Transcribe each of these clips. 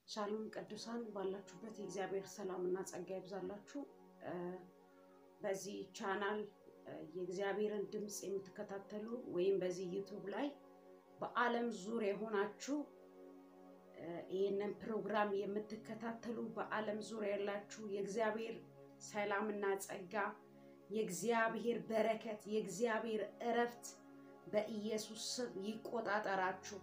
ሻሎም ቅዱሳን ባላችሁበት የእግዚአብሔር ሰላምና ጸጋ ይብዛላችሁ። በዚህ ቻናል የእግዚአብሔርን ድምፅ የምትከታተሉ ወይም በዚህ ዩቱብ ላይ በዓለም ዙሪያ የሆናችሁ ይህንን ፕሮግራም የምትከታተሉ በዓለም ዙሪያ ያላችሁ የእግዚአብሔር ሰላምና ጸጋ፣ የእግዚአብሔር በረከት፣ የእግዚአብሔር እረፍት በኢየሱስ ስም ይቆጣጠራችሁ።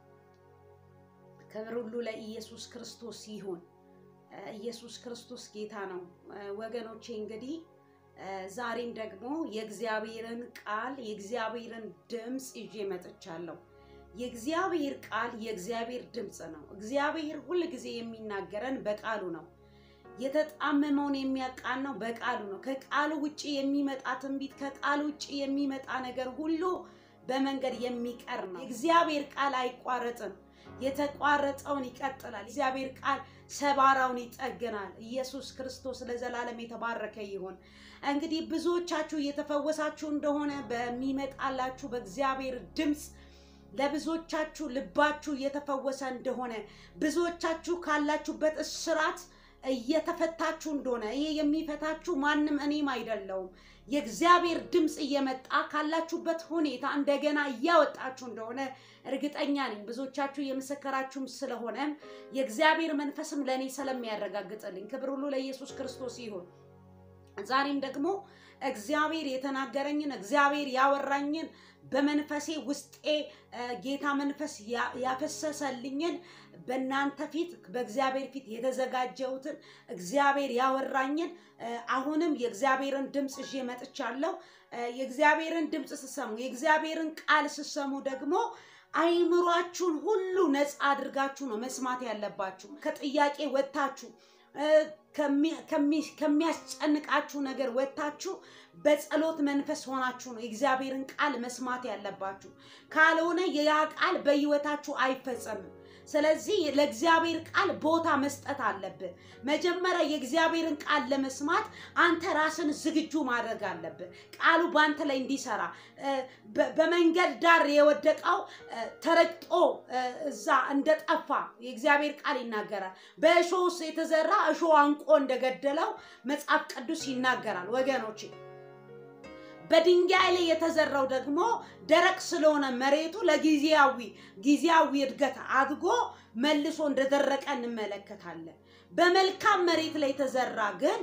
ክብር ሁሉ ለኢየሱስ ክርስቶስ ይሁን። ኢየሱስ ክርስቶስ ጌታ ነው። ወገኖቼ እንግዲህ ዛሬም ደግሞ የእግዚአብሔርን ቃል የእግዚአብሔርን ድምፅ ይዤ መጥቻለሁ። የእግዚአብሔር ቃል የእግዚአብሔር ድምፅ ነው። እግዚአብሔር ሁል ጊዜ የሚናገረን በቃሉ ነው። የተጣመመውን የሚያቃናው በቃሉ ነው። ከቃሉ ውጭ የሚመጣ ትንቢት፣ ከቃሉ ውጭ የሚመጣ ነገር ሁሉ በመንገድ የሚቀር ነው። የእግዚአብሔር ቃል አይቋረጥም። የተቋረጠውን ይቀጥላል። እግዚአብሔር ቃል ሰባራውን ይጠግናል። ኢየሱስ ክርስቶስ ለዘላለም የተባረከ ይሁን። እንግዲህ ብዙዎቻችሁ እየተፈወሳችሁ እንደሆነ በሚመጣላችሁ በእግዚአብሔር ድምፅ ለብዙዎቻችሁ ልባችሁ እየተፈወሰ እንደሆነ ብዙዎቻችሁ ካላችሁበት እስራት እየተፈታችሁ እንደሆነ ይሄ የሚፈታችሁ ማንም እኔም አይደለውም የእግዚአብሔር ድምፅ እየመጣ ካላችሁበት ሁኔታ እንደገና እያወጣችሁ እንደሆነ እርግጠኛ ነኝ። ብዙዎቻችሁ የመሰከራችሁም ስለሆነ የእግዚአብሔር መንፈስም ለእኔ ስለሚያረጋግጥልኝ ክብር ሁሉ ለኢየሱስ ክርስቶስ ይሁን። ዛሬም ደግሞ እግዚአብሔር የተናገረኝን እግዚአብሔር ያወራኝን በመንፈሴ ውስጤ ጌታ መንፈስ ያፈሰሰልኝን በእናንተ ፊት በእግዚአብሔር ፊት የተዘጋጀሁትን እግዚአብሔር ያወራኝን አሁንም የእግዚአብሔርን ድምፅ ይዤ መጥቻለሁ። የእግዚአብሔርን ድምፅ ስሰሙ የእግዚአብሔርን ቃል ስሰሙ ደግሞ አይምሯችሁን ሁሉ ነፃ አድርጋችሁ ነው መስማት ያለባችሁ። ከጥያቄ ወጥታችሁ ከሚያስጨንቃችሁ ነገር ወጥታችሁ በጸሎት መንፈስ ሆናችሁ ነው የእግዚአብሔርን ቃል መስማት ያለባችሁ። ካልሆነ ያ ቃል በሕይወታችሁ አይፈጸምም። ስለዚህ ለእግዚአብሔር ቃል ቦታ መስጠት አለብህ። መጀመሪያ የእግዚአብሔርን ቃል ለመስማት አንተ ራስን ዝግጁ ማድረግ አለብህ። ቃሉ በአንተ ላይ እንዲሰራ በመንገድ ዳር የወደቀው ተረግጦ እዛ እንደጠፋ የእግዚአብሔር ቃል ይናገራል። በእሾህ ውስጥ የተዘራ እሾህ አንቆ እንደገደለው መጽሐፍ ቅዱስ ይናገራል ወገኖቼ። በድንጋይ ላይ የተዘራው ደግሞ ደረቅ ስለሆነ መሬቱ ለጊዜያዊ ጊዜያዊ እድገት አድጎ መልሶ እንደደረቀ እንመለከታለን። በመልካም መሬት ላይ የተዘራ ግን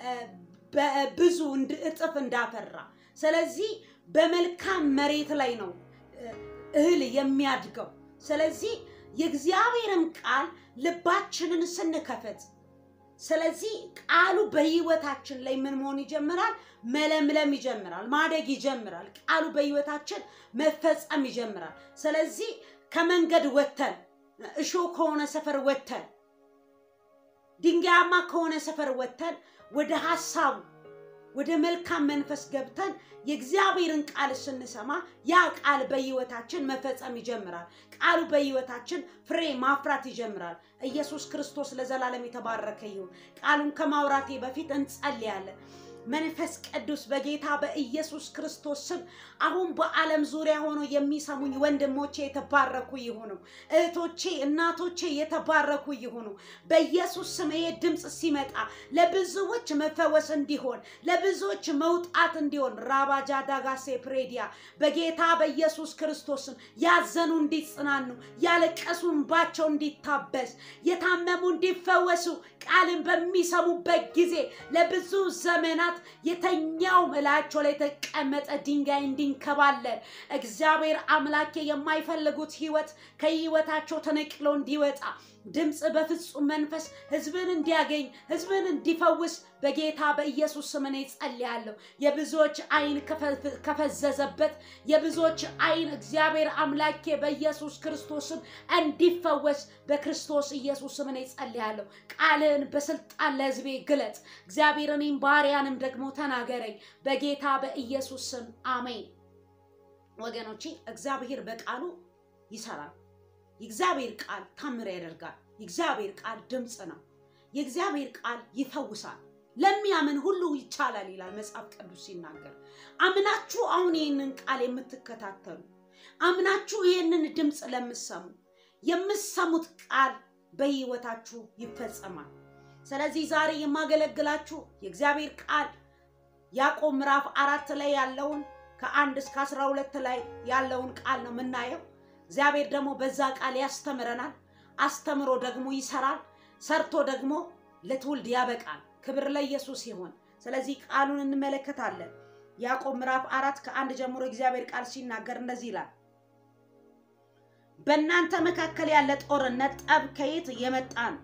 ብዙ እጥፍ እንዳፈራ። ስለዚህ በመልካም መሬት ላይ ነው እህል የሚያድገው። ስለዚህ የእግዚአብሔርን ቃል ልባችንን ስንከፈት ስለዚህ ቃሉ በህይወታችን ላይ ምን መሆን ይጀምራል? መለምለም ይጀምራል፣ ማደግ ይጀምራል። ቃሉ በህይወታችን መፈጸም ይጀምራል። ስለዚህ ከመንገድ ወተን እሾህ ከሆነ ሰፈር ወተን ድንጋያማ ከሆነ ሰፈር ወተን ወደ ሀሳቡ ወደ መልካም መንፈስ ገብተን የእግዚአብሔርን ቃል ስንሰማ ያ ቃል በህይወታችን መፈጸም ይጀምራል። ቃሉ በህይወታችን ፍሬ ማፍራት ይጀምራል። ኢየሱስ ክርስቶስ ለዘላለም የተባረከ ይሁን። ቃሉን ከማውራቴ በፊት እንጸልያለን። መንፈስ ቅዱስ በጌታ በኢየሱስ ክርስቶስ ስም አሁን በዓለም ዙሪያ ሆኖ የሚሰሙኝ ወንድሞቼ የተባረኩ ይሁኑ። እህቶቼ፣ እናቶቼ የተባረኩ ይሁኑ። በኢየሱስ ስም ይሄ ድምፅ ሲመጣ ለብዙዎች መፈወስ እንዲሆን፣ ለብዙዎች መውጣት እንዲሆን ራባጃ ዳጋሴ ፕሬዲያ በጌታ በኢየሱስ ክርስቶስ ስም ያዘኑ እንዲጽናኑ፣ ያለቀሱ እንባቸው እንዲታበስ፣ የታመሙ እንዲፈወሱ ቃልን በሚሰሙበት ጊዜ ለብዙ ዘመናት የተኛው እላቸው ላይ የተቀመጠ ድንጋይ እንዲንከባለል እግዚአብሔር አምላኬ የማይፈልጉት ህይወት ከህይወታቸው ተነቅሎ እንዲወጣ ድምፅ በፍጹም መንፈስ ህዝብን እንዲያገኝ ህዝብን እንዲፈውስ በጌታ በኢየሱስ ስም እኔ ጸልያለሁ። የብዙዎች አይን ከፈዘዘበት የብዙዎች አይን እግዚአብሔር አምላኬ በኢየሱስ ክርስቶስም እንዲፈወስ በክርስቶስ ኢየሱስ ስም እኔ ጸልያለሁ። ቃልህን በስልጣን ለህዝቤ ግለጥ። እግዚአብሔር እኔም ባሪያንም ደግሞ ተናገረኝ በጌታ በኢየሱስ ስም አሜን። ወገኖቼ እግዚአብሔር በቃሉ ይሰራል። የእግዚአብሔር ቃል ታምር ያደርጋል። የእግዚአብሔር ቃል ድምፅ ነው። የእግዚአብሔር ቃል ይፈውሳል። ለሚያምን ሁሉ ይቻላል ይላል መጽሐፍ ቅዱስ ሲናገር። አምናችሁ አሁን ይህንን ቃል የምትከታተሉ አምናችሁ ይህንን ድምፅ ለምሰሙ የምሰሙት ቃል በህይወታችሁ ይፈጸማል። ስለዚህ ዛሬ የማገለግላችሁ የእግዚአብሔር ቃል ያዕቆብ ምዕራፍ አራት ላይ ያለውን ከአንድ እስከ አስራ ሁለት ላይ ያለውን ቃል ነው የምናየው። እግዚአብሔር ደግሞ በዛ ቃል ያስተምረናል። አስተምሮ ደግሞ ይሰራል። ሰርቶ ደግሞ ለትውልድ ያበቃል። ክብር ለኢየሱስ ይሁን። ስለዚህ ቃሉን እንመለከታለን። ያዕቆብ ምዕራፍ አራት ከአንድ ጀምሮ እግዚአብሔር ቃል ሲናገር እንደዚህ ይላል። በእናንተ መካከል ያለ ጦርነት ጠብ ከየት የመጣ ነው?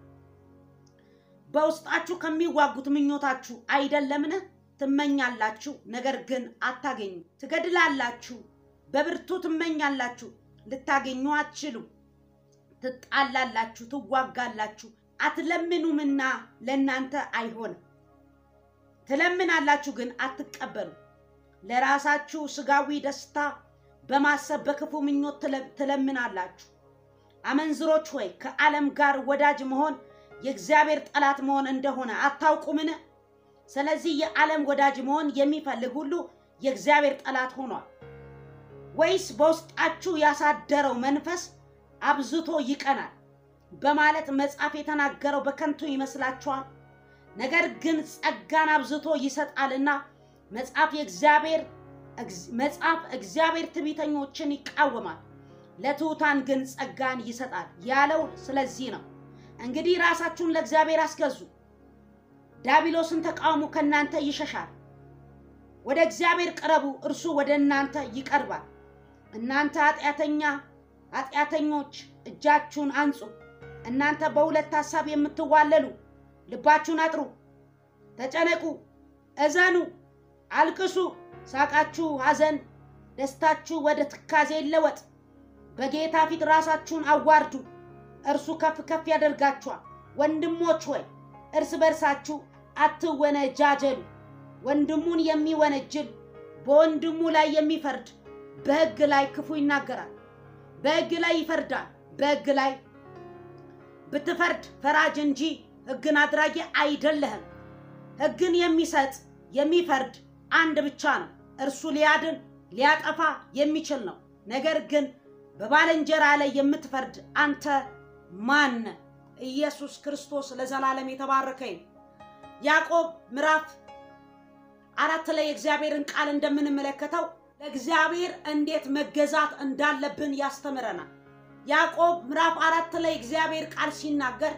በውስጣችሁ ከሚዋጉት ምኞታችሁ አይደለምን? ትመኛላችሁ፣ ነገር ግን አታገኙ። ትገድላላችሁ፣ በብርቱ ትመኛላችሁ፣ ልታገኙ አትችሉም። ትጣላላችሁ፣ ትዋጋላችሁ፣ አትለምኑምና ለእናንተ አይሆንም። ትለምናላችሁ፣ ግን አትቀበሉ። ለራሳችሁ ስጋዊ ደስታ በማሰብ በክፉ ምኞት ትለምናላችሁ። አመንዝሮች ሆይ ከዓለም ጋር ወዳጅ መሆን የእግዚአብሔር ጠላት መሆን እንደሆነ አታውቁምን? ስለዚህ የዓለም ወዳጅ መሆን የሚፈልግ ሁሉ የእግዚአብሔር ጠላት ሆኗል። ወይስ በውስጣችሁ ያሳደረው መንፈስ አብዝቶ ይቀናል በማለት መጽሐፍ የተናገረው በከንቱ ይመስላችኋል? ነገር ግን ጸጋን አብዝቶ ይሰጣልና መጽሐፍ የእግዚአብሔር መጽሐፍ እግዚአብሔር ትዕቢተኞችን ይቃወማል፣ ለትሑታን ግን ጸጋን ይሰጣል ያለው ስለዚህ ነው። እንግዲህ ራሳችሁን ለእግዚአብሔር አስገዙ፣ ዲያብሎስን ተቃውሙ፣ ከእናንተ ይሸሻል። ወደ እግዚአብሔር ቅረቡ፣ እርሱ ወደ እናንተ ይቀርባል። እናንተ ኃጢአተኛ ኃጢአተኞች እጃችሁን አንጹ። እናንተ በሁለት ሐሳብ የምትዋለሉ ልባችሁን አጥሩ፣ ተጨነቁ፣ እዘኑ፣ አልቅሱ። ሳቃችሁ ሐዘን፣ ደስታችሁ ወደ ትካዜ ይለወጥ። በጌታ ፊት ራሳችሁን አዋርዱ፣ እርሱ ከፍ ከፍ ያደርጋችኋል። ወንድሞች ሆይ እርስ በርሳችሁ አትወነጃጀሉ። ወንድሙን የሚወነጅል በወንድሙ ላይ የሚፈርድ በሕግ ላይ ክፉ ይናገራል፣ በሕግ ላይ ይፈርዳል። በሕግ ላይ ብትፈርድ ፈራጅ እንጂ ሕግን አድራጊ አይደለህም። ሕግን የሚሰጥ የሚፈርድ አንድ ብቻ ነው፣ እርሱ ሊያድን ሊያጠፋ የሚችል ነው። ነገር ግን በባልንጀራ ላይ የምትፈርድ አንተ ማን? ኢየሱስ ክርስቶስ ለዘላለም የተባረከ ይሁን። ያዕቆብ ምዕራፍ አራት ላይ የእግዚአብሔርን ቃል እንደምንመለከተው ለእግዚአብሔር እንዴት መገዛት እንዳለብን ያስተምረናል። ያዕቆብ ምዕራፍ አራት ላይ እግዚአብሔር ቃል ሲናገር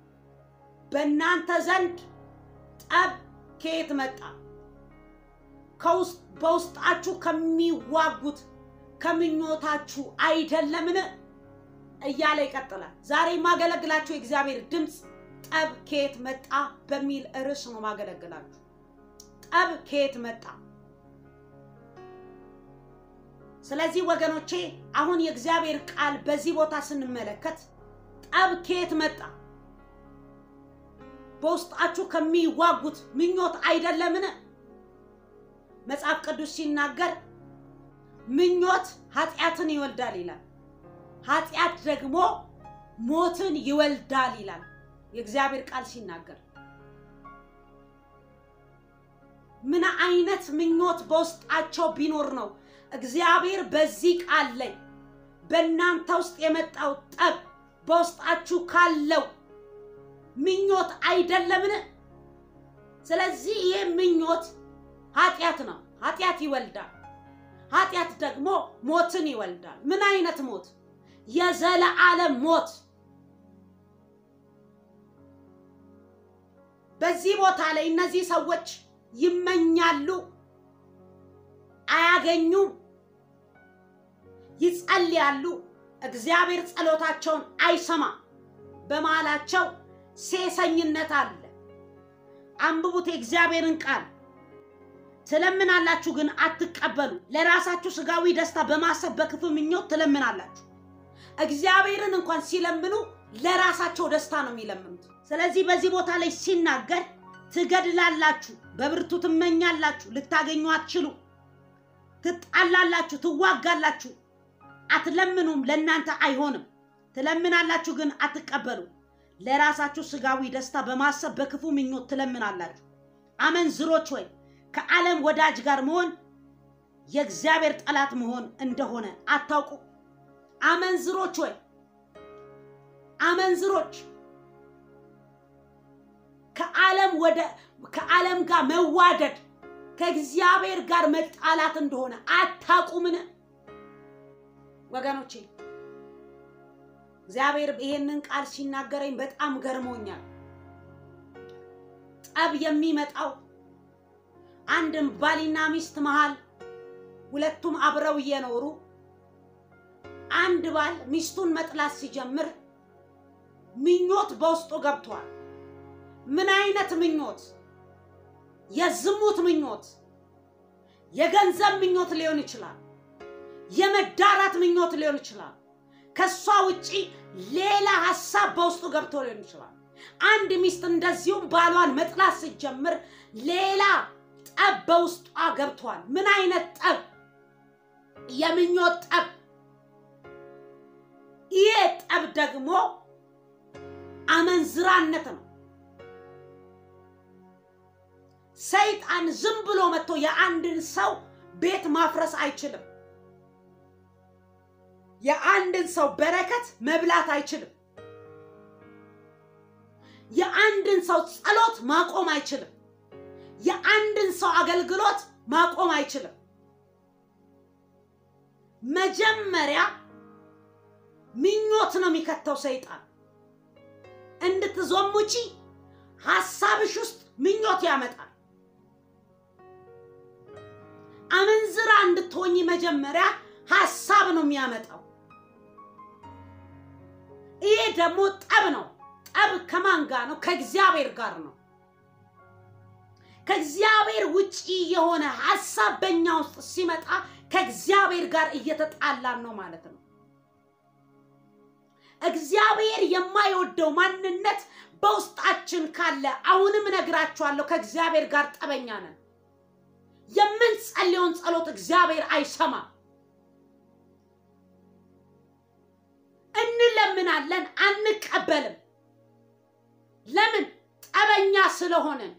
በእናንተ ዘንድ ጠብ ከየት መጣ? በውስጣችሁ ከሚዋጉት ከምኞታችሁ አይደለምን? እያለ ይቀጥላል። ዛሬ የማገለግላችሁ የእግዚአብሔር ድምፅ ጠብ ከየት መጣ በሚል ርዕስ ነው ማገለግላችሁ። ጠብ ከየት መጣ? ስለዚህ ወገኖቼ አሁን የእግዚአብሔር ቃል በዚህ ቦታ ስንመለከት ጠብ ከየት መጣ? በውስጣችሁ ከሚዋጉት ምኞት አይደለምን? መጽሐፍ ቅዱስ ሲናገር ምኞት ኃጢአትን ይወልዳል ይላል። ኃጢአት ደግሞ ሞትን ይወልዳል ይላል የእግዚአብሔር ቃል ሲናገር። ምን አይነት ምኞት በውስጣቸው ቢኖር ነው እግዚአብሔር በዚህ ቃል ላይ በእናንተ ውስጥ የመጣው ጠብ በውስጣችሁ ካለው ምኞት አይደለምን? ስለዚህ ይህ ምኞት ኃጢአት ነው። ኃጢአት ይወልዳል። ኃጢአት ደግሞ ሞትን ይወልዳል። ምን አይነት ሞት? የዘለዓለም ሞት። በዚህ ቦታ ላይ እነዚህ ሰዎች ይመኛሉ፣ አያገኙም፣ ይጸልያሉ፣ እግዚአብሔር ጸሎታቸውን አይሰማም። በመሃላቸው ሴሰኝነት አለ። አንብቡት የእግዚአብሔርን ቃል። ትለምናላችሁ ግን አትቀበሉ። ለራሳችሁ ስጋዊ ደስታ በማሰብ በክፉ ምኞት ትለምናላችሁ። እግዚአብሔርን እንኳን ሲለምኑ ለራሳቸው ደስታ ነው የሚለምኑት። ስለዚህ በዚህ ቦታ ላይ ሲናገር ትገድላላችሁ፣ በብርቱ ትመኛላችሁ፣ ልታገኙ አትችሉ፣ ትጣላላችሁ፣ ትዋጋላችሁ፣ አትለምኑም፣ ለእናንተ አይሆንም። ትለምናላችሁ ግን አትቀበሉ። ለራሳችሁ ስጋዊ ደስታ በማሰብ በክፉ ምኞት ትለምናላችሁ። አመንዝሮች ሆይ ከዓለም ወዳጅ ጋር መሆን የእግዚአብሔር ጠላት መሆን እንደሆነ አታውቁ? አመንዝሮች ሆይ አመንዝሮች ወደ ከዓለም ጋር መዋደድ ከእግዚአብሔር ጋር መጣላት እንደሆነ አታቁምን? ወገኖቼ እግዚአብሔር ይሄንን ቃል ሲናገረኝ በጣም ገርሞኛል። ጠብ የሚመጣው አንድም ባልና ሚስት መሃል ሁለቱም አብረው እየኖሩ አንድ ባል ሚስቱን መጥላት ሲጀምር ምኞት በውስጡ ገብቷል። ምን አይነት ምኞት? የዝሙት ምኞት፣ የገንዘብ ምኞት ሊሆን ይችላል። የመዳራት ምኞት ሊሆን ይችላል። ከሷ ውጪ ሌላ ሀሳብ በውስጡ ገብቶ ሊሆን ይችላል። አንድ ሚስት እንደዚሁም ባሏን መጥላት ስትጀምር ሌላ ጠብ በውስጧ ገብቷል። ምን አይነት ጠብ? የምኞት ጠብ። ይሄ ጠብ ደግሞ አመንዝራነት ነው። ሰይጣን ዝም ብሎ መጥቶ የአንድን ሰው ቤት ማፍረስ አይችልም። የአንድን ሰው በረከት መብላት አይችልም። የአንድን ሰው ጸሎት ማቆም አይችልም። የአንድን ሰው አገልግሎት ማቆም አይችልም። መጀመሪያ ምኞት ነው የሚከተው ሰይጣን። እንድትዞሙቺ ሀሳብሽ ውስጥ ምኞት ያመጣል። አመንዝራ እንድትሆኝ መጀመሪያ ሀሳብ ነው የሚያመጣው። ይሄ ደግሞ ጠብ ነው። ጠብ ከማን ጋር ነው? ከእግዚአብሔር ጋር ነው። ከእግዚአብሔር ውጪ የሆነ ሀሳብ በእኛ ውስጥ ሲመጣ ከእግዚአብሔር ጋር እየተጣላን ነው ማለት ነው። እግዚአብሔር የማይወደው ማንነት በውስጣችን ካለ አሁንም እነግራችኋለሁ፣ ከእግዚአብሔር ጋር ጠበኛ ነን። የምንጸልየውን ጸሎት እግዚአብሔር አይሰማም። እንለምናለን፣ አንቀበልም። ለምን? ጠበኛ ስለሆነን።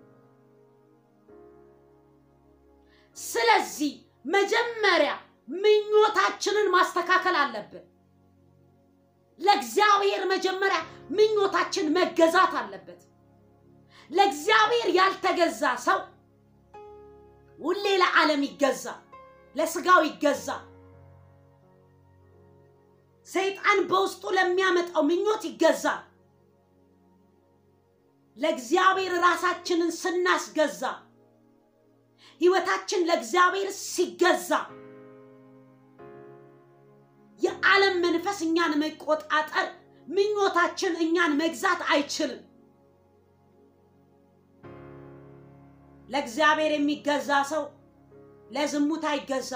ስለዚህ መጀመሪያ ምኞታችንን ማስተካከል አለብን። ለእግዚአብሔር መጀመሪያ ምኞታችን መገዛት አለበት። ለእግዚአብሔር ያልተገዛ ሰው ሁሌ ለዓለም ይገዛ፣ ለስጋው ይገዛ። ሰይጣን በውስጡ ለሚያመጣው ምኞት ይገዛ። ለእግዚአብሔር ራሳችንን ስናስገዛ፣ ህይወታችን ለእግዚአብሔር ሲገዛ የዓለም መንፈስ እኛን መቆጣጠር፣ ምኞታችን እኛን መግዛት አይችልም። ለእግዚአብሔር የሚገዛ ሰው ለዝሙት አይገዛ፣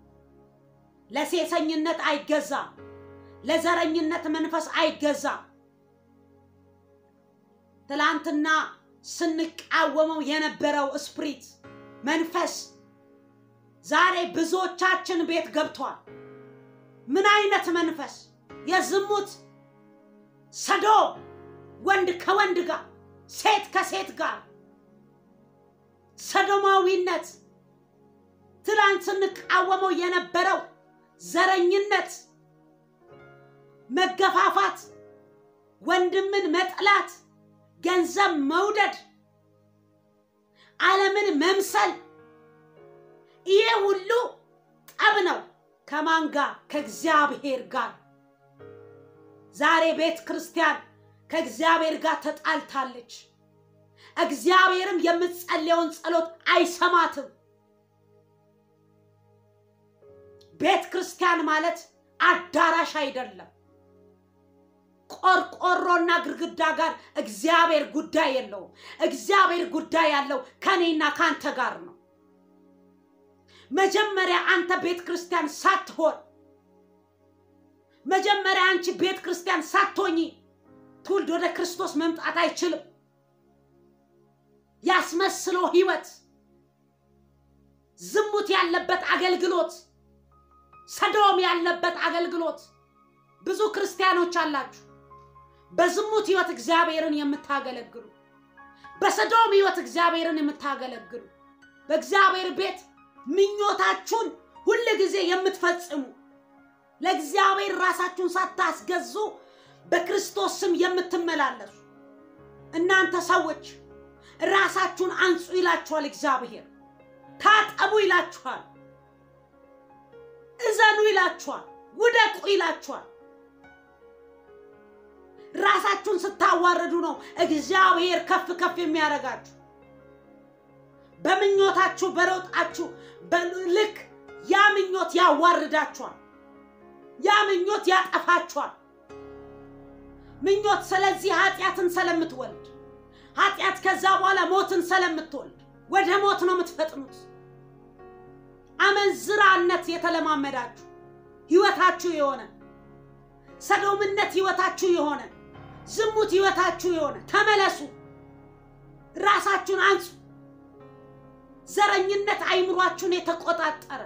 ለሴሰኝነት አይገዛ፣ ለዘረኝነት መንፈስ አይገዛ። ትላንትና ስንቃወመው የነበረው ስፕሪት መንፈስ ዛሬ ብዙዎቻችን ቤት ገብቷል። ምን አይነት መንፈስ? የዝሙት ሰዶም፣ ወንድ ከወንድ ጋር፣ ሴት ከሴት ጋር ሰዶማዊነት፣ ትላንት ስንቃወመው የነበረው ዘረኝነት፣ መገፋፋት፣ ወንድምን መጥላት፣ ገንዘብ መውደድ፣ ዓለምን መምሰል፣ ይሄ ሁሉ ጠብ ነው። ከማን ጋር? ከእግዚአብሔር ጋር። ዛሬ ቤተ ክርስቲያን ከእግዚአብሔር ጋር ተጣልታለች። እግዚአብሔርም የምትጸልየውን ጸሎት አይሰማትም። ቤተ ክርስቲያን ማለት አዳራሽ አይደለም። ቆርቆሮና ግድግዳ ጋር እግዚአብሔር ጉዳይ የለውም። እግዚአብሔር ጉዳይ ያለው ከኔና ከአንተ ጋር ነው። መጀመሪያ አንተ ቤተ ክርስቲያን ሳትሆን መጀመሪያ አንቺ ቤተ ክርስቲያን ሳትሆኚ ትውልድ ወደ ክርስቶስ መምጣት አይችልም። ያስመስሎ ህይወት፣ ዝሙት ያለበት አገልግሎት፣ ሰዶም ያለበት አገልግሎት። ብዙ ክርስቲያኖች አላችሁ በዝሙት ህይወት እግዚአብሔርን የምታገለግሉ፣ በሰዶም ህይወት እግዚአብሔርን የምታገለግሉ፣ በእግዚአብሔር ቤት ምኞታችሁን ሁል ጊዜ የምትፈጽሙ፣ ለእግዚአብሔር ራሳችሁን ሳታስገዙ በክርስቶስ ስም የምትመላለሱ እናንተ ሰዎች ራሳችሁን አንጹ ይላችኋል እግዚአብሔር። ታጠቡ ይላችኋል። እዘኑ ይላችኋል። ውደቁ ይላችኋል። ራሳችሁን ስታዋርዱ ነው እግዚአብሔር ከፍ ከፍ የሚያደርጋችሁ። በምኞታችሁ በሮጣችሁ በልክ ያ ምኞት ያዋርዳችኋል። ያ ምኞት ያጠፋችኋል። ምኞት ስለዚህ ኃጢአትን ስለምትወልድ ኃጢአት ከዛ በኋላ ሞትን ስለምትወልድ ወደ ሞት ነው የምትፈጥኑት። አመንዝራነት የተለማመዳችሁ ህይወታችሁ የሆነ ሰዶምነት ህይወታችሁ የሆነ ዝሙት ህይወታችሁ የሆነ ተመለሱ፣ ራሳችሁን አንጹ። ዘረኝነት አይምሯችሁን የተቆጣጠረ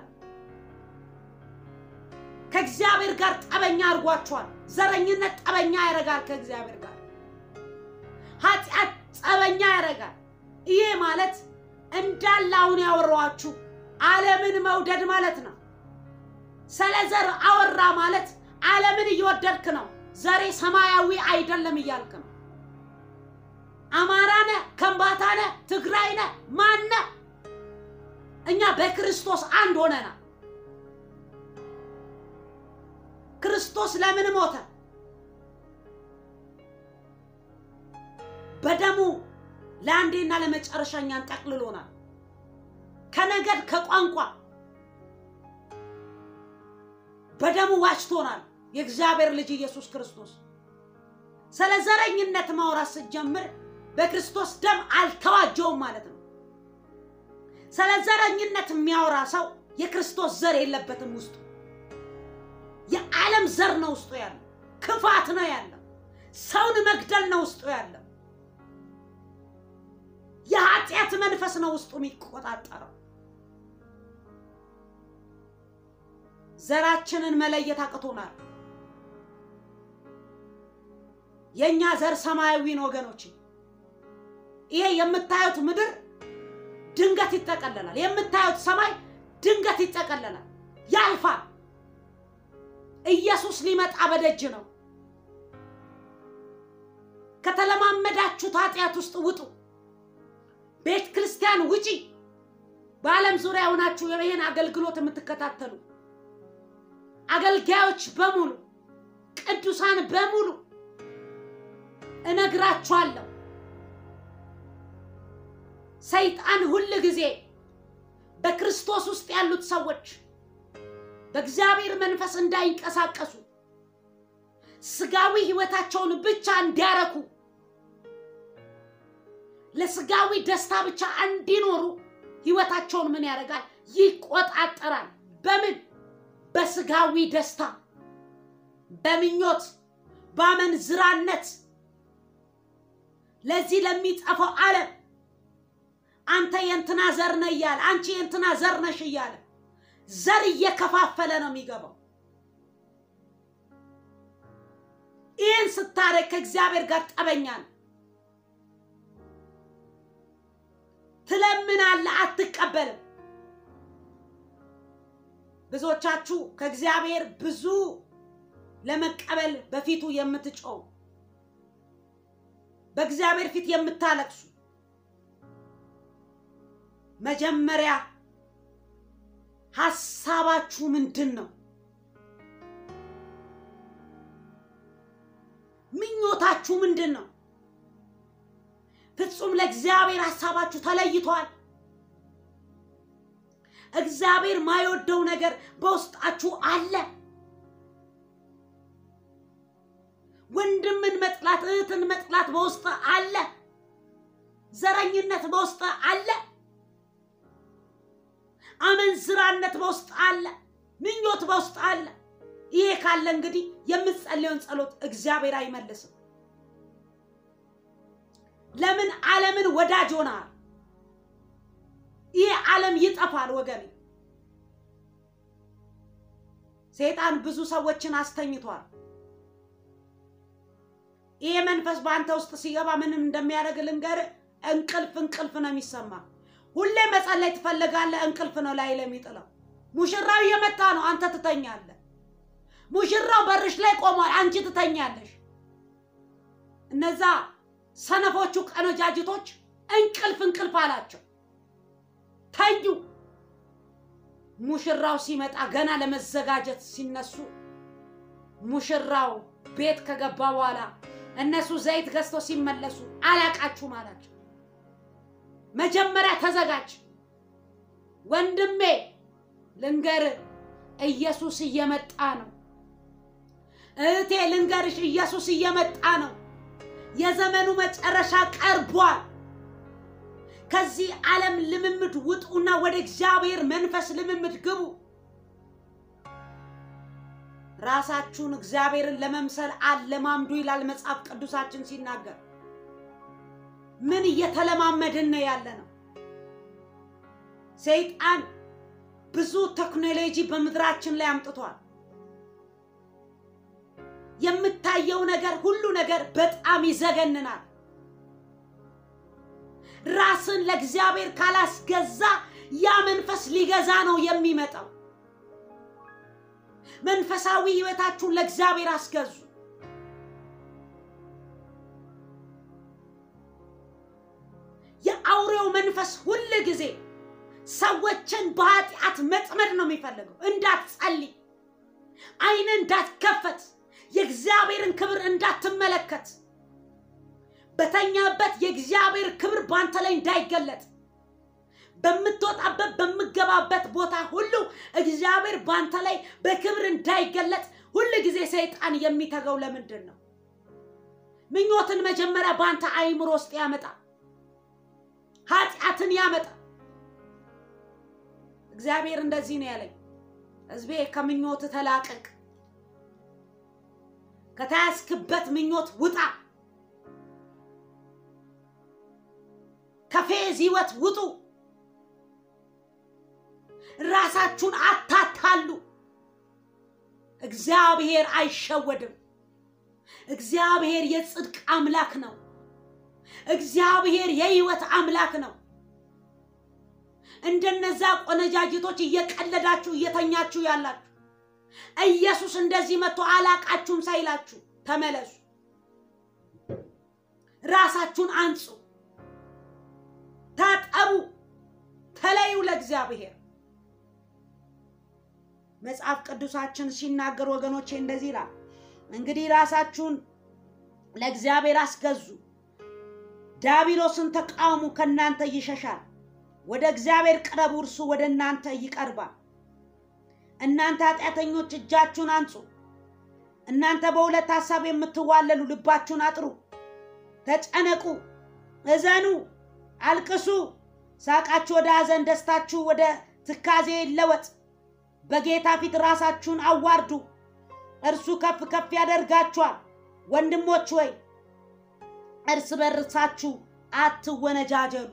ከእግዚአብሔር ጋር ጠበኛ አድርጓችኋል። ዘረኝነት ጠበኛ ያደርጋል ከእግዚአብሔር ጋር። ኃጢአት ጠበኛ ያደርጋል። ይሄ ማለት እንዳለ አሁን ያወራኋችሁ ዓለምን መውደድ ማለት ነው። ስለ ዘር አወራ ማለት ዓለምን እየወደድክ ነው። ዘሬ ሰማያዊ አይደለም እያልክ ነው። አማራነ፣ ከምባታነ፣ ትግራይነ ማነ እኛ በክርስቶስ አንድ ሆነናል። ክርስቶስ ለምን ሞተ? በደሙ ለአንዴና ለመጨረሻ እኛን ጠቅልሎናል። ከነገድ ከቋንቋ በደሙ ዋጅቶናል። የእግዚአብሔር ልጅ ኢየሱስ ክርስቶስ ስለ ዘረኝነት ማውራት ስትጀምር በክርስቶስ ደም አልተዋጀውም ማለት ነው። ስለ ዘረኝነት የሚያወራ ሰው የክርስቶስ ዘር የለበትም ውስጡ። የዓለም ዘር ነው ውስጡ ያለው። ክፋት ነው ያለው። ሰውን መግደል ነው ውስጡ ያለው። የኃጢአት መንፈስ ነው ውስጡ የሚቆጣጠረው። ዘራችንን መለየት አቅቶናል። የእኛ ዘር ሰማያዊ ነው ወገኖች። ይሄ የምታዩት ምድር ድንገት ይጠቀለላል። የምታዩት ሰማይ ድንገት ይጠቀለላል፣ ያልፋል። ኢየሱስ ሊመጣ በደጅ ነው። ከተለማመዳችሁት ኃጢአት ውስጥ ውጡ። ቤተ ክርስቲያን ውጪ። በዓለም ዙሪያ ሆናችሁ ይህን አገልግሎት የምትከታተሉ አገልጋዮች በሙሉ ቅዱሳን በሙሉ እነግራችኋለሁ፣ ሰይጣን ሁል ጊዜ በክርስቶስ ውስጥ ያሉት ሰዎች በእግዚአብሔር መንፈስ እንዳይንቀሳቀሱ ስጋዊ ህይወታቸውን ብቻ እንዲያረኩ ለስጋዊ ደስታ ብቻ እንዲኖሩ ህይወታቸውን ምን ያደርጋል? ይቆጣጠራል። በምን? በስጋዊ ደስታ፣ በምኞት፣ በአመንዝራነት ለዚህ ለሚጠፋው ዓለም አንተ የእንትና ዘር ነህ እያለ አንቺ የእንትና ዘር ነሽ እያለ ዘር እየከፋፈለ ነው የሚገባው። ይህን ስታደርግ ከእግዚአብሔር ጋር ጠበኛ ነው። ትለምናለህ፣ አትቀበልም። ብዙዎቻችሁ ከእግዚአብሔር ብዙ ለመቀበል በፊቱ የምትጮው በእግዚአብሔር ፊት የምታለቅሱ መጀመሪያ ሀሳባችሁ ምንድን ነው? ምኞታችሁ ምንድን ነው? ፍጹም ለእግዚአብሔር ሀሳባችሁ ተለይቷል። እግዚአብሔር ማይወደው ነገር በውስጣችሁ አለ። ወንድምን መጥላት፣ እህትን መጥላት በውስጥ አለ። ዘረኝነት በውስጥ አለ። አመንዝራነት በውስጥ አለ። ምኞት በውስጥ አለ። ይሄ ካለ እንግዲህ የምትጸልየውን ጸሎት እግዚአብሔር አይመልስም። ለምን ዓለምን ወዳጅ ሆነሃል? ይሄ ዓለም ይጠፋል ወገኔ። ሰይጣን ብዙ ሰዎችን አስተኝቷል። ይሄ መንፈስ በአንተ ውስጥ ሲገባ ምንም እንደሚያደርግ ልንገርህ። እንቅልፍ እንቅልፍ ነው የሚሰማ። ሁሌ መጸለይ ትፈልጋለህ፣ እንቅልፍ ነው ላይ ለሚጥለው። ሙሽራው እየመጣ ነው፣ አንተ ትተኛለህ። ሙሽራው በርሽ ላይ ቆሟል፣ አንቺ ትተኛለሽ። እነዛ ሰነፎቹ ቀነጃጅቶች እንቅልፍ እንቅልፍ አላቸው፣ ተኙ። ሙሽራው ሲመጣ ገና ለመዘጋጀት ሲነሱ ሙሽራው ቤት ከገባ በኋላ እነሱ ዘይት ገዝተው ሲመለሱ አላቃችሁም አላቸው። መጀመሪያ ተዘጋጅ ወንድሜ፣ ልንገር ኢየሱስ እየመጣ ነው። እህቴ ልንገርሽ፣ ኢየሱስ እየመጣ ነው። የዘመኑ መጨረሻ ቀርቧል። ከዚህ ዓለም ልምምድ ውጡና ወደ እግዚአብሔር መንፈስ ልምምድ ግቡ። ራሳችሁን እግዚአብሔርን ለመምሰል አለማምዱ ይላል መጽሐፍ ቅዱሳችን ሲናገር። ምን እየተለማመድን ነው ያለ ነው? ሰይጣን ብዙ ቴክኖሎጂ በምድራችን ላይ አምጥቷል። የምታየው ነገር ሁሉ ነገር በጣም ይዘገንናል። ራስን ለእግዚአብሔር ካላስገዛ ያ መንፈስ ሊገዛ ነው የሚመጣው። መንፈሳዊ ሕይወታችሁን ለእግዚአብሔር አስገዙ። የአውሬው መንፈስ ሁል ጊዜ ሰዎችን በኃጢአት መጥመድ ነው የሚፈልገው። እንዳትጸልይ፣ ዓይን እንዳትከፈት፣ የእግዚአብሔርን ክብር እንዳትመለከት፣ በተኛበት የእግዚአብሔር ክብር በአንተ ላይ እንዳይገለጥ፣ በምትወጣበት በምገባበት ቦታ ሁሉ እግዚአብሔር በአንተ ላይ በክብር እንዳይገለጥ ሁል ጊዜ ሰይጣን የሚተገው ለምንድን ነው? ምኞትን መጀመሪያ በአንተ አይምሮ ውስጥ ያመጣ፣ ኃጢአትን ያመጣ። እግዚአብሔር እንደዚህ ነው ያለኝ፣ ሕዝቤ ከምኞት ተላቀቅ፣ ከተያዝክበት ምኞት ውጣ፣ ከፌዝ ሕይወት ውጡ፣ ራሳችሁን አታታሉ። እግዚአብሔር አይሸወድም። እግዚአብሔር የጽድቅ አምላክ ነው። እግዚአብሔር የሕይወት አምላክ ነው። እንደነዛ ቆነጃጅቶች እየቀለዳችሁ እየተኛችሁ ያላችሁ ኢየሱስ እንደዚህ መጥቶ አላቃችሁም ሳይላችሁ ተመለሱ። ራሳችሁን አንጹ፣ ታጠቡ፣ ተለዩ ለእግዚአብሔር። መጽሐፍ ቅዱሳችን ሲናገር ወገኖቼ እንደዚህ ይላል፣ እንግዲህ ራሳችሁን ለእግዚአብሔር አስገዙ፣ ዲያብሎስን ተቃውሙ፣ ከእናንተ ይሸሻል። ወደ እግዚአብሔር ቅረቡ፣ እርሱ ወደ እናንተ ይቀርባል። እናንተ ኃጢአተኞች እጃችሁን አንጹ። እናንተ በሁለት ሐሳብ የምትዋለሉ ልባችሁን አጥሩ። ተጨነቁ፣ እዘኑ፣ አልቅሱ። ሳቃችሁ ወደ ሐዘን፣ ደስታችሁ ወደ ትካዜ ይለወጥ። በጌታ ፊት ራሳችሁን አዋርዱ፣ እርሱ ከፍ ከፍ ያደርጋችኋል። ወንድሞች ወይ እርስ በርሳችሁ አትወነጃጀሉ።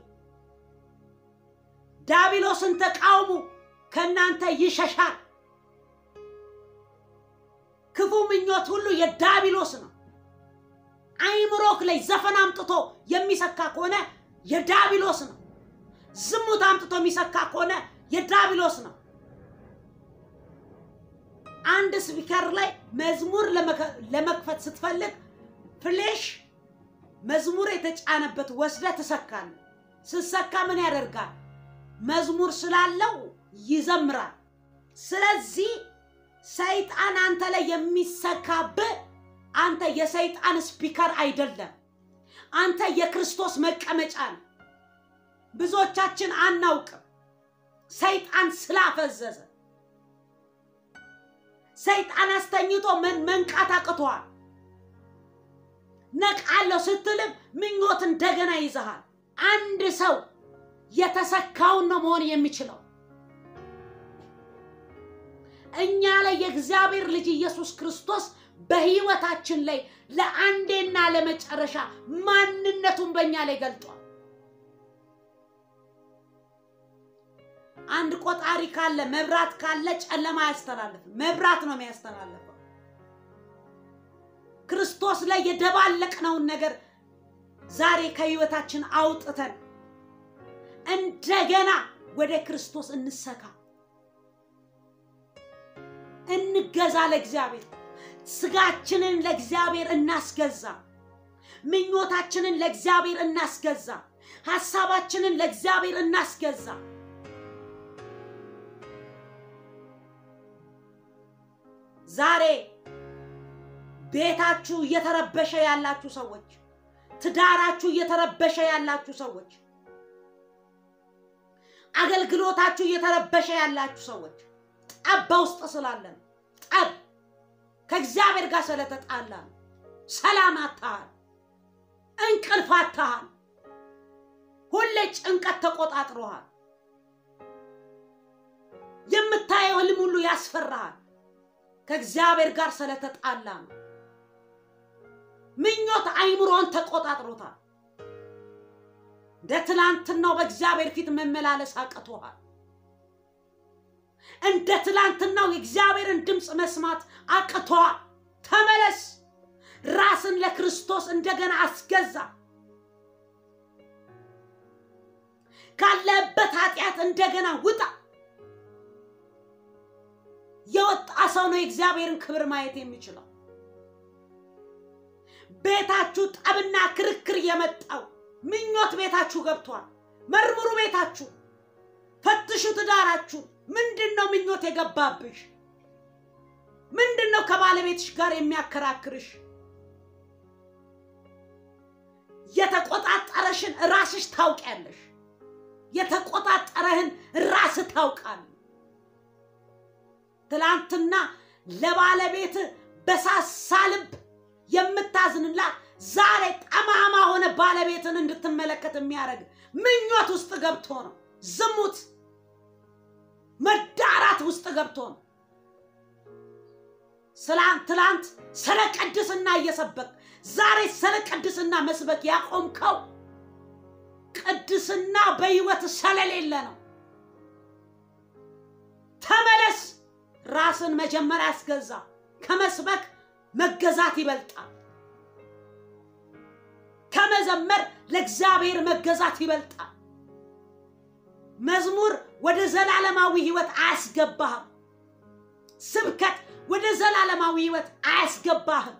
ዲያብሎስን ተቃውሙ፣ ከእናንተ ይሸሻል። ክፉ ምኞት ሁሉ የዲያብሎስ ነው። አይምሮክ ላይ ዘፈን አምጥቶ የሚሰካ ከሆነ የዲያብሎስ ነው። ዝሙት አምጥቶ የሚሰካ ከሆነ የዲያብሎስ ነው። አንድ ስፒከር ላይ መዝሙር ለመክፈት ስትፈልግ ፍሌሽ መዝሙር የተጫነበት ወስደ ትሰካል። ስትሰካ ምን ያደርጋል? መዝሙር ስላለው ይዘምራል። ስለዚህ ሰይጣን አንተ ላይ የሚሰካብህ አንተ የሰይጣን ስፒከር አይደለም፣ አንተ የክርስቶስ መቀመጫ ነው። ብዙዎቻችን አናውቅም። ሰይጣን ስላፈዘዘ ሰይጣን አስተኝቶ መንቃት አቅቶሃል። ነቃለሁ ስትልም ምኞት እንደገና ይዘሃል። አንድ ሰው የተሰካውን ነው መሆን የሚችለው። እኛ ላይ የእግዚአብሔር ልጅ ኢየሱስ ክርስቶስ በሕይወታችን ላይ ለአንዴና ለመጨረሻ ማንነቱን በእኛ ላይ ገልጧል። አንድ ቆጣሪ ካለ መብራት ካለ ጨለማ አያስተላልፍም፣ መብራት ነው የሚያስተላልፈው። ክርስቶስ ላይ የደባለቅነውን ነገር ዛሬ ከሕይወታችን አውጥተን እንደገና ወደ ክርስቶስ እንሰካ፣ እንገዛ ለእግዚአብሔር። ስጋችንን ለእግዚአብሔር እናስገዛ። ምኞታችንን ለእግዚአብሔር እናስገዛ። ሐሳባችንን ለእግዚአብሔር እናስገዛ። ዛሬ ቤታችሁ እየተረበሸ ያላችሁ ሰዎች፣ ትዳራችሁ እየተረበሸ ያላችሁ ሰዎች፣ አገልግሎታችሁ እየተረበሸ ያላችሁ ሰዎች ጠብ በውስጥ ስላለን ጠብ ከእግዚአብሔር ጋር ስለተጣላ ነው። ሰላም አታሃል፣ እንቅልፍ አታሃል፣ ሁሌ ጭንቀት ተቆጣጥሮሃል። የምታየው ህልም ሁሉ ያስፈራሃል። ከእግዚአብሔር ጋር ስለተጣላ ነው። ምኞት አይምሮን ተቆጣጥሮታል። እንደ ትላንትናው በእግዚአብሔር ፊት መመላለስ አቅቶሃል። እንደ ትላንትናው የእግዚአብሔርን ድምፅ መስማት አቅቶሃል። ተመለስ። ራስን ለክርስቶስ እንደገና አስገዛ። ካለህበት ኃጢአት እንደገና ውጣ። የወጣ ሰው ነው የእግዚአብሔርን ክብር ማየት የሚችለው። ቤታችሁ ጠብና ክርክር የመጣው ምኞት ቤታችሁ ገብቷል። መርምሩ ቤታችሁ፣ ፈትሹ ትዳራችሁ። ምንድን ነው ምኞት የገባብሽ? ምንድን ነው ከባለቤትሽ ጋር የሚያከራክርሽ? የተቆጣጠረሽን ራስሽ ታውቂያለሽ። የተቆጣጠረህን ራስህ ታውቃለህ። ትላንትና ለባለቤት በሳሳ ልብ የምታዝንላት ዛሬ ጠማማ ሆነ ባለቤትን እንድትመለከት የሚያደርግ ምኞት ውስጥ ገብቶ ነው። ዝሙት፣ መዳራት ውስጥ ገብቶ ነው። ትላንት ስለ ቅድስና እየሰበክ ዛሬ ስለ ቅድስና መስበክ ያቆምከው ቅድስና በሕይወት ስለሌለ ነው። ተመለስ። ራስን መጀመሪያ ያስገዛ። ከመስበክ መገዛት ይበልጣል። ከመዘመር ለእግዚአብሔር መገዛት ይበልጣል። መዝሙር ወደ ዘላለማዊ ሕይወት አያስገባህም። ስብከት ወደ ዘላለማዊ ሕይወት አያስገባህም።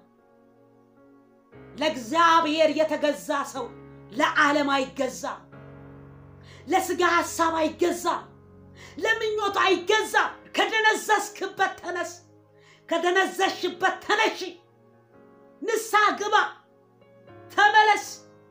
ለእግዚአብሔር የተገዛ ሰው ለዓለም አይገዛ፣ ለስጋ ሐሳብ አይገዛ፣ ለምኞቱ አይገዛ። ከደነዘዝክበት ተነስ፣ ከደነዘሽበት ተነሺ፣ ንስሐ ግባ፣ ተመለስ።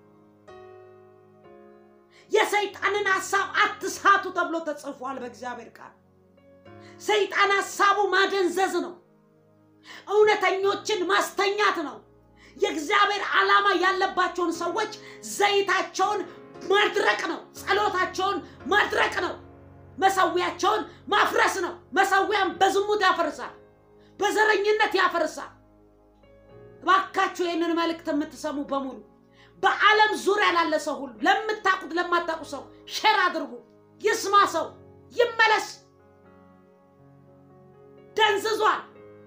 የሰይጣንን ሐሳብ አትሳቱ ተብሎ ተጽፏል በእግዚአብሔር ቃል። ሰይጣን ሐሳቡ ማደንዘዝ ነው፣ እውነተኞችን ማስተኛት ነው። የእግዚአብሔር ዓላማ ያለባቸውን ሰዎች ዘይታቸውን ማድረቅ ነው። ጸሎታቸውን ማድረቅ ነው። መሰዊያቸውን ማፍረስ ነው። መሰዊያን በዝሙት ያፈርሳል፣ በዘረኝነት ያፈርሳል። እባካችሁ ይህንን መልእክት የምትሰሙ በሙሉ በዓለም ዙሪያ ላለ ሰው ሁሉ ለምታውቁት ለማታውቁ ሰው ሼር አድርጉ። ይስማ፣ ሰው ይመለስ። ደንዝዟል።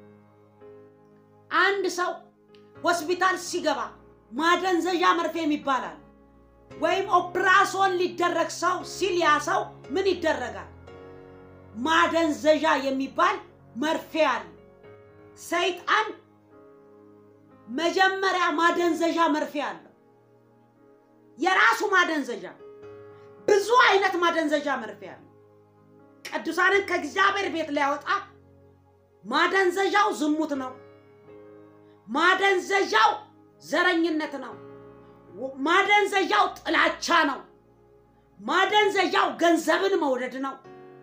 አንድ ሰው ሆስፒታል ሲገባ ማደንዘዣ መርፌም ይባላል ወይም ኦፕራሶን ሊደረግ ሰው ሲል ያ ሰው ምን ይደረጋል? ማደንዘዣ የሚባል መርፌ አለ። ሰይጣን መጀመሪያ ማደንዘዣ መርፌ አለው። የራሱ ማደንዘዣ፣ ብዙ አይነት ማደንዘዣ መርፌ አለ። ቅዱሳንን ከእግዚአብሔር ቤት ሊያወጣ ማደንዘዣው ዝሙት ነው። ማደንዘዣው ዘረኝነት ነው። ማደንዘዣው ጥላቻ ነው። ማደንዘዣው ገንዘብን መውደድ ነው።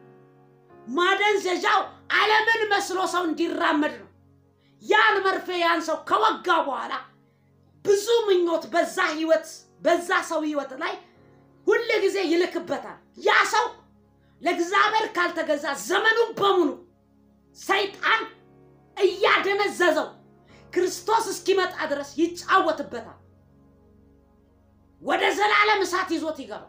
ማደንዘዣው ዓለምን መስሎ ሰው እንዲራመድ ነው። ያን መርፌ ያን ሰው ከወጋ በኋላ ብዙ ምኞት በዛ ህይወት በዛ ሰው ህይወት ላይ ሁል ጊዜ ይልክበታል። ያ ሰው ለእግዚአብሔር ካልተገዛ ዘመኑን በሙሉ ሰይጣን እያደነዘዘው ክርስቶስ እስኪመጣ ድረስ ይጫወትበታል። ወደ ዘላለም እሳት ይዞት ይገባል።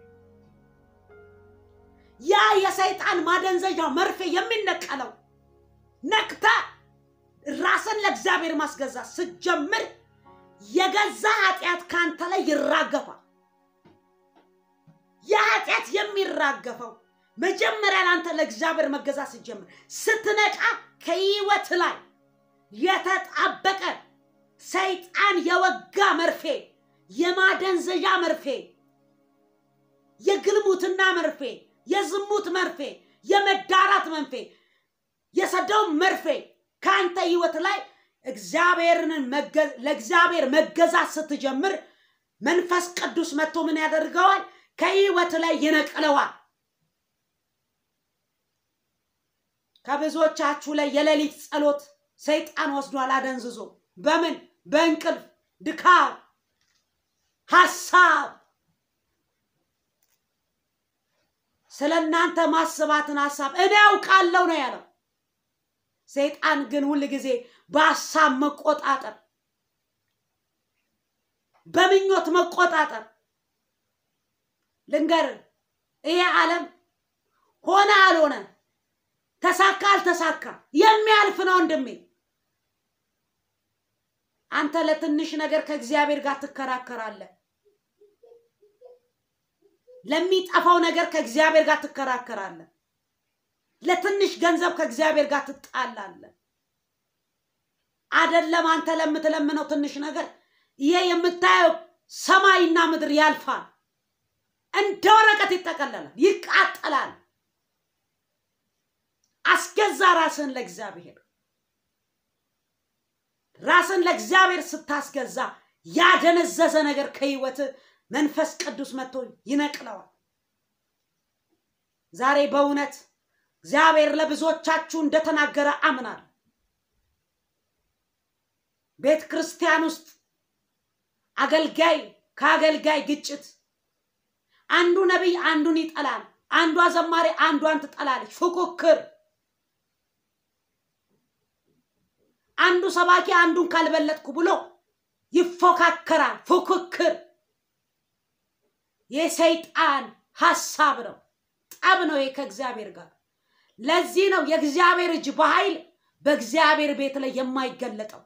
ያ የሰይጣን ማደንዘዣ መርፌ የሚነቀለው ነቅተ ራስን ለእግዚአብሔር ማስገዛት ስትጀምር የገዛ ኃጢአት ካንተ ላይ ይራገፋል። የኃጢአት የሚራገፈው መጀመሪያ ለአንተ ለእግዚአብሔር መገዛት ስትጀምር፣ ስትነቃ ከህይወት ላይ የተጣበቀ ሰይጣን የወጋ መርፌ፣ የማደንዘዣ መርፌ፣ የግልሙትና መርፌ፣ የዝሙት መርፌ፣ የመዳራት መንፌ፣ የሰዶም መርፌ ከአንተ ህይወት ላይ እግዚአብሔርን ለእግዚአብሔር መገዛት ስትጀምር መንፈስ ቅዱስ መጥቶ ምን ያደርገዋል? ከህይወት ላይ ይነቅለዋል። ከብዙዎቻችሁ ላይ የሌሊት ጸሎት ሰይጣን ወስዷል አደንዝዞ። በምን በእንቅልፍ ድካም፣ ሀሳብ ስለ እናንተ ማስባትን ሀሳብ እኔ ያውቃለሁ ነው ያለው። ሰይጣን ግን ሁል ጊዜ በሀሳብ መቆጣጠር፣ በምኞት መቆጣጠር። ልንገር፣ ይሄ ዓለም ሆነ አልሆነ፣ ተሳካ አልተሳካ የሚያልፍ ነው ወንድሜ። አንተ ለትንሽ ነገር ከእግዚአብሔር ጋር ትከራከራለህ። ለሚጠፋው ነገር ከእግዚአብሔር ጋር ትከራከራለህ። ለትንሽ ገንዘብ ከእግዚአብሔር ጋር ትጣላለህ። አደለም አንተ ለምትለምነው ትንሽ ነገር ይሄ የምታየው ሰማይና ምድር ያልፋል፣ እንደ ወረቀት ይጠቀለላል፣ ይቃጠላል። አስገዛ ራስን ለእግዚአብሔር። ራስን ለእግዚአብሔር ስታስገዛ ያደነዘዘ ነገር ከህይወት መንፈስ ቅዱስ መጥቶ ይነቅለዋል። ዛሬ በእውነት እግዚአብሔር ለብዙዎቻችሁ እንደተናገረ አምናል። ቤተ ክርስቲያን ውስጥ አገልጋይ ከአገልጋይ ግጭት፣ አንዱ ነቢይ አንዱን ይጠላል፣ አንዷ ዘማሪ አንዷን ትጠላለች። ፉክክር፣ አንዱ ሰባኪ አንዱን ካልበለጥኩ ብሎ ይፎካከራል። ፉክክር የሰይጣን ሀሳብ ነው፣ ጠብ ነው ከእግዚአብሔር ጋር። ለዚህ ነው የእግዚአብሔር እጅ በኃይል በእግዚአብሔር ቤት ላይ የማይገለጠው።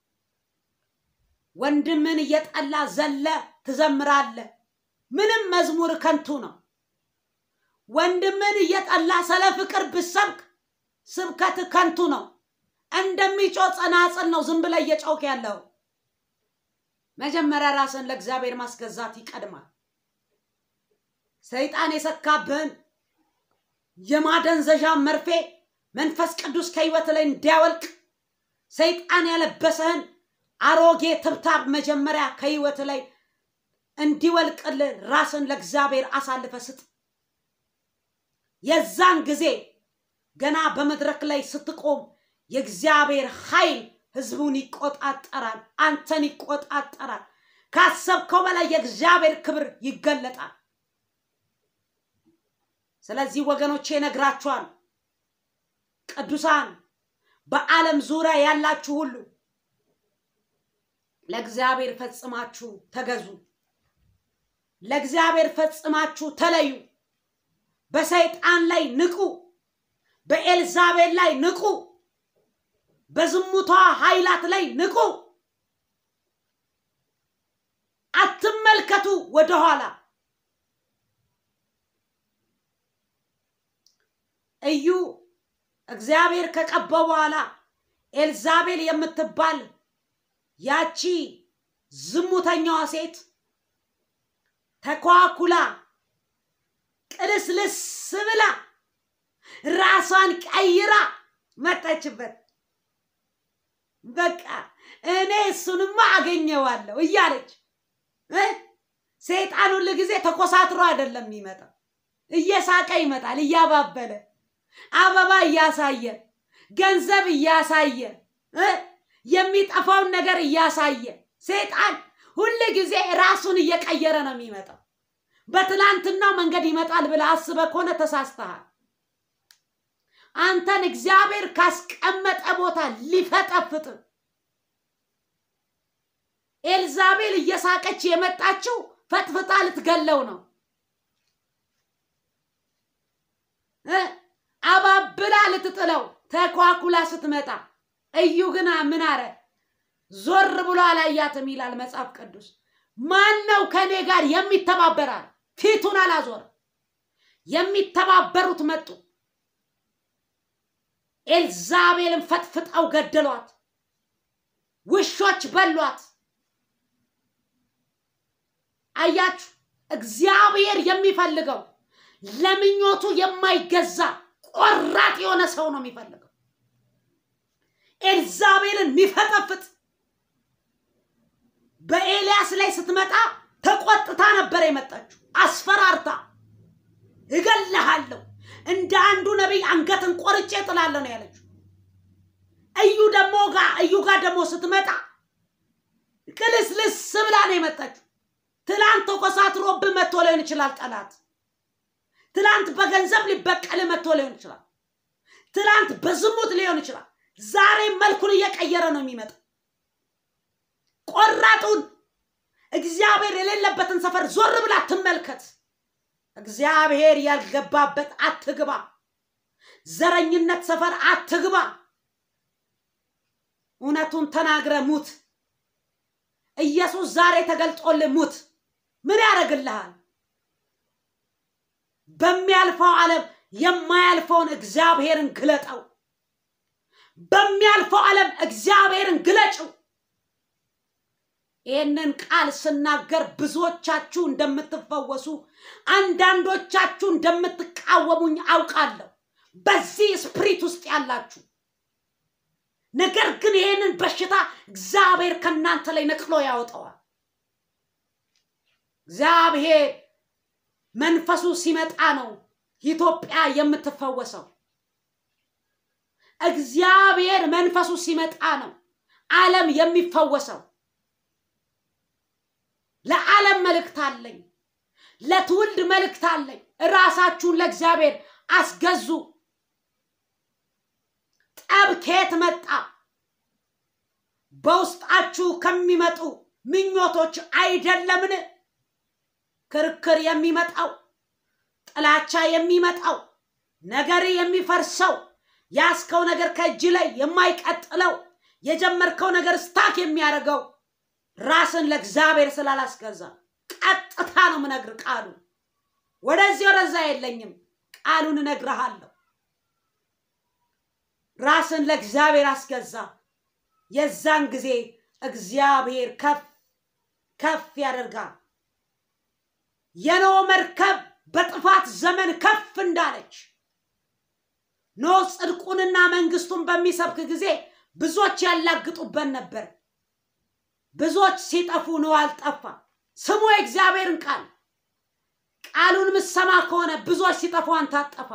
ወንድምን እየጠላ ዘለ ትዘምራለህ። ምንም መዝሙር ከንቱ ነው። ወንድምን እየጠላ ስለ ፍቅር ብሰብክ ስብከት ከንቱ ነው። እንደሚጮህ ጸናጽል ነው ዝም ብለህ እየጮክ ያለው። መጀመሪያ ራስን ለእግዚአብሔር ማስገዛት ይቀድማል። ሰይጣን የሰካብህን የማደንዘዣ መርፌ መንፈስ ቅዱስ ከህይወት ላይ እንዲያወልቅ ሰይጣን ያለበሰህን አሮጌ ትብታብ መጀመሪያ ከህይወት ላይ እንዲወልቅልህ ራስን ለእግዚአብሔር አሳልፈ ስጥ። የዛን ጊዜ ገና በመድረክ ላይ ስትቆም የእግዚአብሔር ኃይል ህዝቡን ይቆጣጠራል፣ አንተን ይቆጣጠራል። ካሰብከው በላይ የእግዚአብሔር ክብር ይገለጣል። ስለዚህ ወገኖቼ ነግራችኋል። ቅዱሳን በዓለም ዙሪያ ያላችሁ ሁሉ ለእግዚአብሔር ፈጽማችሁ ተገዙ። ለእግዚአብሔር ፈጽማችሁ ተለዩ። በሰይጣን ላይ ንቁ። በኤልዛቤል ላይ ንቁ። በዝሙቷ ኃይላት ላይ ንቁ። አትመልከቱ ወደኋላ። እዩ እግዚአብሔር ከቀባው በኋላ ኤልዛቤል የምትባል ያቺ ዝሙተኛዋ ሴት ተኳኩላ ቅልስልስ ብላ ራሷን ቀይራ መጣችበት። በቃ እኔ እሱንማ አገኘዋለሁ እያለች ሰይጣን ሁል ጊዜ ተኮሳትሮ አይደለም የሚመጣው፣ እየሳቀ ይመጣል፣ እያባበለ አበባ እያሳየ ገንዘብ እያሳየ የሚጠፋውን ነገር እያሳየ ሰይጣን ሁል ጊዜ ራሱን እየቀየረ ነው የሚመጣው። በትላንትናው መንገድ ይመጣል ብለህ አስበህ ከሆነ ተሳስተሃል። አንተን እግዚአብሔር ካስቀመጠ ቦታ ሊፈጠፍጥ ኤልዛቤል እየሳቀች የመጣችው ፈጥፍጣ ልትገለው ነው። አባብላ ልትጥለው ተኳኩላ ስትመጣ እዩ ግን ምን አረ ዞር ብሎ አላያትም ይላል መጽሐፍ ቅዱስ። ማን ነው ከእኔ ጋር የሚተባበራል? ፊቱን አላዞረ። የሚተባበሩት መጡ። ኤልዛቤልን ፈጥፍጠው ገደሏት። ውሾች በሏት። አያችሁ፣ እግዚአብሔር የሚፈልገው ለምኞቱ የማይገዛ ቆራጥ የሆነ ሰው ነው የሚፈልገው። ኤልዛቤልን የሚፈጠፍጥ በኤልያስ ላይ ስትመጣ ተቆጥታ ነበር የመጣችው፣ አስፈራርታ እገልሃለሁ፣ እንደ አንዱ ነቢይ አንገትን ቆርጬ ጥላለሁ ነው ያለችው። እዩ ደግሞ ጋር እዩ ጋር ደግሞ ስትመጣ ቅልስልስ ብላ ነው የመጣችው። ትላንት ተኮሳትሮብህ መጥቶ ሊሆን ይችላል ጠላት። ትላንት በገንዘብ ሊበቀል መጥቶ ሊሆን ይችላል። ትላንት በዝሙት ሊሆን ይችላል። ዛሬ መልኩን እየቀየረ ነው የሚመጣ። ቆራጡን እግዚአብሔር የሌለበትን ሰፈር ዞር ብላ ትመልከት። እግዚአብሔር ያልገባበት አትግባ። ዘረኝነት ሰፈር አትግባ። እውነቱን ተናግረ ሙት። ኢየሱስ ዛሬ ተገልጦልህ ሙት። ምን ያደርግልሃል? በሚያልፈው ዓለም የማያልፈውን እግዚአብሔርን ግለጠው። በሚያልፈው ዓለም እግዚአብሔርን ግለጭው። ይህንን ቃል ስናገር ብዙዎቻችሁ እንደምትፈወሱ፣ አንዳንዶቻችሁ እንደምትቃወሙኝ አውቃለሁ። በዚህ ስፕሪት ውስጥ ያላችሁ ነገር ግን ይህንን በሽታ እግዚአብሔር ከእናንተ ላይ ነቅሎ ያወጣዋል። እግዚአብሔር መንፈሱ ሲመጣ ነው ኢትዮጵያ የምትፈወሰው። እግዚአብሔር መንፈሱ ሲመጣ ነው ዓለም የሚፈወሰው። ለዓለም መልእክት አለኝ፣ ለትውልድ መልእክት አለኝ። ራሳችሁን ለእግዚአብሔር አስገዙ። ጠብ ከየት መጣ? በውስጣችሁ ከሚመጡ ምኞቶች አይደለምን? ክርክር የሚመጣው ጥላቻ የሚመጣው ነገር የሚፈርሰው ያስከው ነገር ከእጅ ላይ የማይቀጥለው የጀመርከው ነገር ስታክ የሚያደርገው ራስን ለእግዚአብሔር ስላላስገዛ ቀጥታ ነው ምነግር ቃሉ ወደዚህ ወደዛ የለኝም ቃሉን እነግርሃለሁ ራስን ለእግዚአብሔር አስገዛ የዛን ጊዜ እግዚአብሔር ከፍ ከፍ ያደርጋል የኖህ መርከብ በጥፋት ዘመን ከፍ እንዳለች ኖህ ጽድቁንና መንግስቱን በሚሰብክ ጊዜ ብዙዎች ያላግጡበት ነበር ብዙዎች ሲጠፉ ኖህ አልጠፋ ስሙ የእግዚአብሔርን ቃል ቃሉን ምሰማ ከሆነ ብዙዎች ሲጠፉ አንተ አጠፋ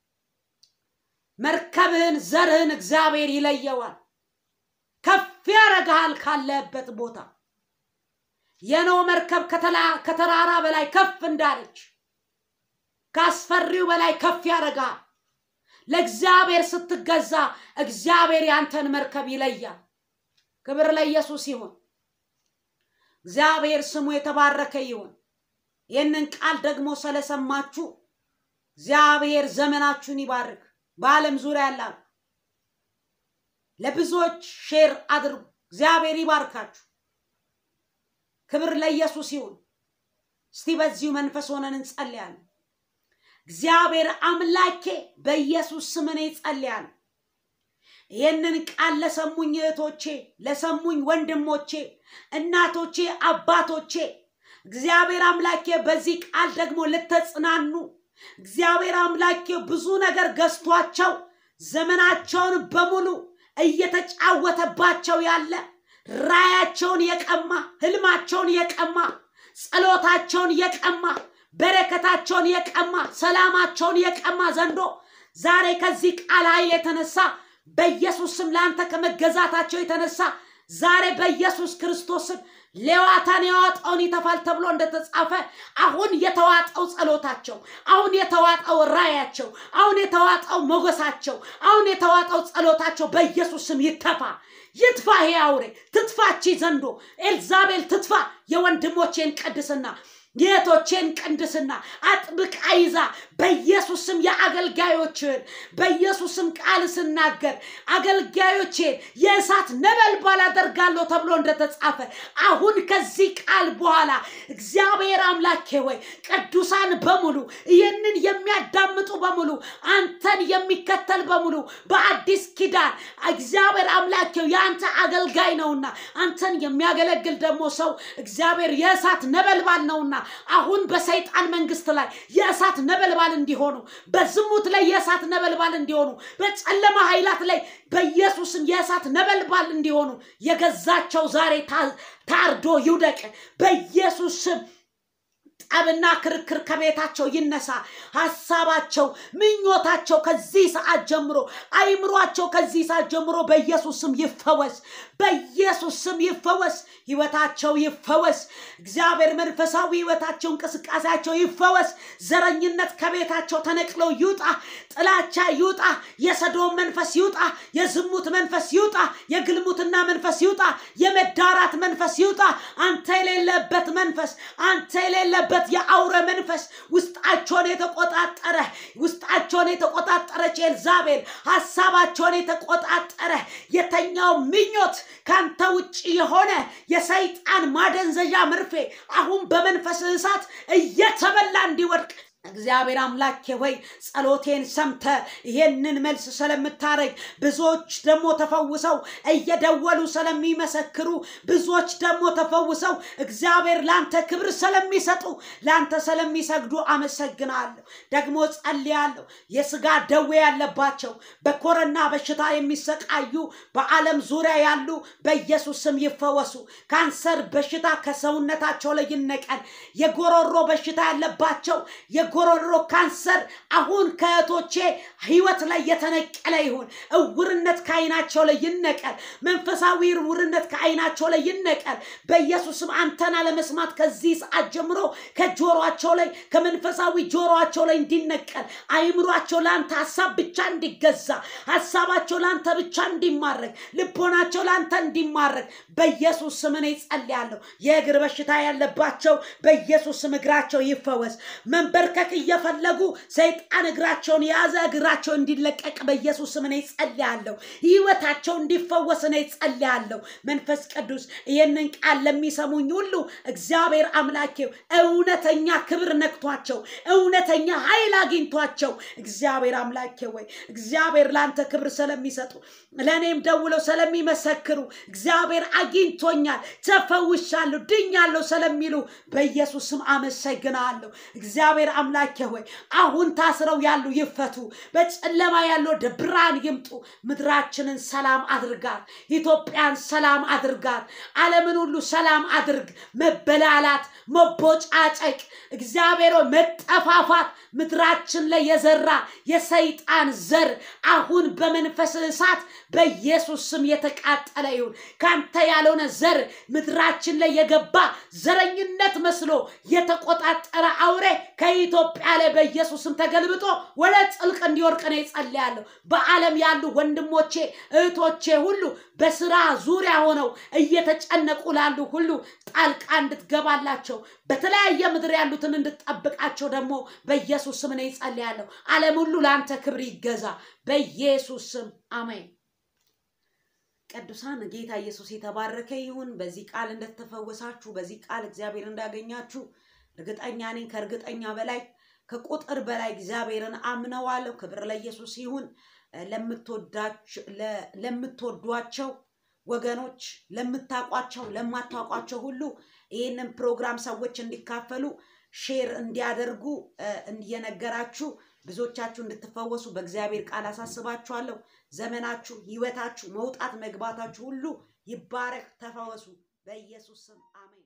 መርከብህን ዘርህን እግዚአብሔር ይለየዋል ከፍ ያረግሃል ካለህበት ቦታ የኖህ መርከብ ከተራራ በላይ ከፍ እንዳለች ካስፈሪው በላይ ከፍ ያደርጋል ለእግዚአብሔር ስትገዛ እግዚአብሔር ያንተን መርከብ ይለያል ክብር ለኢየሱስ ይሁን እግዚአብሔር ስሙ የተባረከ ይሁን ይህንን ቃል ደግሞ ስለሰማችሁ እግዚአብሔር ዘመናችሁን ይባርክ በዓለም ዙሪያ ያላሉ ለብዙዎች ሼር አድርጉ እግዚአብሔር ይባርካችሁ ክብር ለኢየሱስ ይሁን እስቲ በዚሁ መንፈስ ሆነን እንጸልያለን እግዚአብሔር አምላኬ በኢየሱስ ስም እኔ ጸልያለሁ ይህንን ቃል ለሰሙኝ እህቶቼ ለሰሙኝ ወንድሞቼ እናቶቼ አባቶቼ እግዚአብሔር አምላኬ በዚህ ቃል ደግሞ ልተጽናኑ እግዚአብሔር አምላኬ ብዙ ነገር ገዝቷቸው ዘመናቸውን በሙሉ እየተጫወተባቸው ያለ ራያቸውን የቀማ ህልማቸውን የቀማ ጸሎታቸውን የቀማ በረከታቸውን የቀማ ሰላማቸውን የቀማ ዘንዶ ዛሬ ከዚህ ቃል ኃይል የተነሳ በኢየሱስ ስም ለአንተ ከመገዛታቸው የተነሳ ዛሬ በኢየሱስ ክርስቶስ ስም ሌዋታን የዋጠውን ይተፋል ተብሎ እንደተጻፈ አሁን የተዋጠው ጸሎታቸው፣ አሁን የተዋጠው ራያቸው፣ አሁን የተዋጠው ሞገሳቸው፣ አሁን የተዋጠው ጸሎታቸው በኢየሱስ ስም ይተፋ። ይትፋ። ይሄ አውሬ ትትፋቺ ዘንዶ ኤልዛቤል ትትፋ። የወንድሞቼን ቅድስና የእህቶቼን ቅድስና አጥብቃ ይዛ በኢየሱስም የአገልጋዮችን በኢየሱስም ቃል ስናገር አገልጋዮቼን የእሳት ነበልባል አደርጋለሁ ተብሎ እንደተጻፈ አሁን ከዚህ ቃል በኋላ እግዚአብሔር አምላኬ ወይ ቅዱሳን በሙሉ ይህንን የሚያዳምጡ በሙሉ አንተን የሚከተል በሙሉ በአዲስ ኪዳን እግዚአብሔር አምላኬው የአንተ አገልጋይ ነውና አንተን የሚያገለግል ደግሞ ሰው እግዚአብሔር የእሳት ነበልባል ነውና አሁን በሰይጣን መንግስት ላይ የእሳት ነበልባል እንዲሆኑ በዝሙት ላይ የእሳት ነበልባል እንዲሆኑ በጨለማ ኃይላት ላይ በኢየሱስም የእሳት ነበልባል እንዲሆኑ የገዛቸው ዛሬ ታ- ታርዶ ይውደቅ በኢየሱስ ስም ጠብና ክርክር ከቤታቸው ይነሳ። ሀሳባቸው፣ ምኞታቸው ከዚህ ሰዓት ጀምሮ አይምሯቸው ከዚህ ሰዓት ጀምሮ በኢየሱስ ስም ይፈወስ፣ በኢየሱስ ስም ይፈወስ፣ ህይወታቸው ይፈወስ። እግዚአብሔር መንፈሳዊ ህይወታቸው፣ እንቅስቃሴያቸው ይፈወስ። ዘረኝነት ከቤታቸው ተነቅለው ይውጣ፣ ጥላቻ ይውጣ፣ የሰዶም መንፈስ ይውጣ፣ የዝሙት መንፈስ ይውጣ፣ የግልሙትና መንፈስ ይውጣ፣ የመዳራት መንፈስ ይውጣ። አንተ የሌለበት መንፈስ አንተ የሌለበት የአውረ መንፈስ ውስጣቸውን የተቆጣጠረ ውስጣቸውን የተቆጣጠረች ኤልዛቤል ሀሳባቸውን የተቆጣጠረ የተኛው ምኞት ከአንተ ውጭ የሆነ የሰይጣን ማደንዘዣ መርፌ አሁን በመንፈስ እሳት እየተበላ እንዲወድቅ እግዚአብሔር አምላኬ ሆይ ጸሎቴን ሰምተ ይሄንን መልስ ስለምታረግ ብዙዎች ደግሞ ተፈውሰው እየደወሉ ስለሚመሰክሩ ብዙዎች ደግሞ ተፈውሰው እግዚአብሔር ለአንተ ክብር ስለሚሰጡ ለአንተ ስለሚሰግዱ አመሰግናለሁ። ደግሞ ጸልያለሁ። የስጋ ደዌ ያለባቸው በኮረና በሽታ የሚሰቃዩ በዓለም ዙሪያ ያሉ በኢየሱስ ስም ይፈወሱ። ካንሰር በሽታ ከሰውነታቸው ላይ ይነቀል። የጎሮሮ በሽታ ያለባቸው የጎሮሮ ካንሰር አሁን ከእህቶቼ ህይወት ላይ የተነቀለ ይሁን። እውርነት ከአይናቸው ላይ ይነቀል። መንፈሳዊ እውርነት ከአይናቸው ላይ ይነቀል። በኢየሱስም አንተን አለመስማት ከዚህ ሰዓት ጀምሮ ከጆሮአቸው ላይ ከመንፈሳዊ ጆሮአቸው ላይ እንዲነቀል፣ አይምሯቸው ለአንተ ሀሳብ ብቻ እንዲገዛ፣ ሀሳባቸው ለአንተ ብቻ እንዲማረግ፣ ልቦናቸው ለአንተ እንዲማረግ በኢየሱስ ስም እኔ ጸልያለሁ። የእግር በሽታ ያለባቸው በኢየሱስ ስም እግራቸው ይፈወስ። መንበርከክ እየፈለጉ ሰይጣን እግራቸውን የያዘ እግራቸው እንዲለቀቅ በኢየሱስ ስም እኔ ጸልያለሁ። ህይወታቸው እንዲፈወስ እኔ ጸልያለሁ። መንፈስ ቅዱስ ይህንን ቃል ለሚሰሙኝ ሁሉ እግዚአብሔር አምላኬው እውነተኛ ክብር ነክቷቸው እውነተኛ ኃይል አግኝቷቸው እግዚአብሔር አምላኬ ወይ እግዚአብሔር ለአንተ ክብር ስለሚሰጡ ለእኔም ደውለው ስለሚመሰክሩ እግዚአብሔር አግኝቶኛል፣ ተፈውሻለሁ፣ ድኛለሁ ስለሚሉ በኢየሱስ ስም አመሰግናለሁ። እግዚአብሔር አምላኬ ሆይ አሁን ታስረው ያሉ ይፈቱ፣ በጨለማ ያሉ ወደ ብርሃን ይምጡ። ምድራችንን ሰላም አድርጋት፣ ኢትዮጵያን ሰላም አድርጋት፣ ዓለምን ሁሉ ሰላም አድርግ። መበላላት፣ መቦጫጨቅ፣ እግዚአብሔር ሆይ መጠፋፋት ምድራችን ላይ የዘራ የሰይጣን ዘር አሁን በመንፈስ እሳት በኢየሱስ ስም የተቃጠለ ይሁን። ካንተ ያልሆነ ዘር ምድራችን ላይ የገባ ዘረኝነት መስሎ የተቆጣጠረ አውሬ ከኢትዮጵያ ላይ በኢየሱስ ስም ተገልብጦ ወደ ጥልቅ እንዲወርቅ ነው ጸልያለሁ። በዓለም ያሉ ወንድሞቼ እህቶቼ ሁሉ በስራ ዙሪያ ሆነው እየተጨነቁ ላሉ ሁሉ ጣልቃ እንድትገባላቸው በተለያየ ምድር ያሉትን እንድትጠብቃቸው ደግሞ በኢየሱስ ስም ነው ጸልያለሁ። ዓለም ሁሉ ለአንተ ክብር ይገዛ በኢየሱስ ስም አሜን። ቅዱሳን ጌታ ኢየሱስ የተባረከ ይሁን። በዚህ ቃል እንደተፈወሳችሁ በዚህ ቃል እግዚአብሔር እንዳገኛችሁ እርግጠኛ ነኝ። ከእርግጠኛ በላይ ከቁጥር በላይ እግዚአብሔርን አምነዋለሁ። ክብር ለኢየሱስ ይሁን። ለምትወዷቸው ወገኖች፣ ለምታውቋቸው፣ ለማታውቋቸው ሁሉ ይህንን ፕሮግራም ሰዎች እንዲካፈሉ ሼር እንዲያደርጉ እየነገራችሁ ብዙዎቻችሁ እንድትፈወሱ በእግዚአብሔር ቃል አሳስባችኋለሁ። ዘመናችሁ፣ ህይወታችሁ፣ መውጣት መግባታችሁ ሁሉ ይባረክ። ተፈወሱ በኢየሱስ ስም አሜን።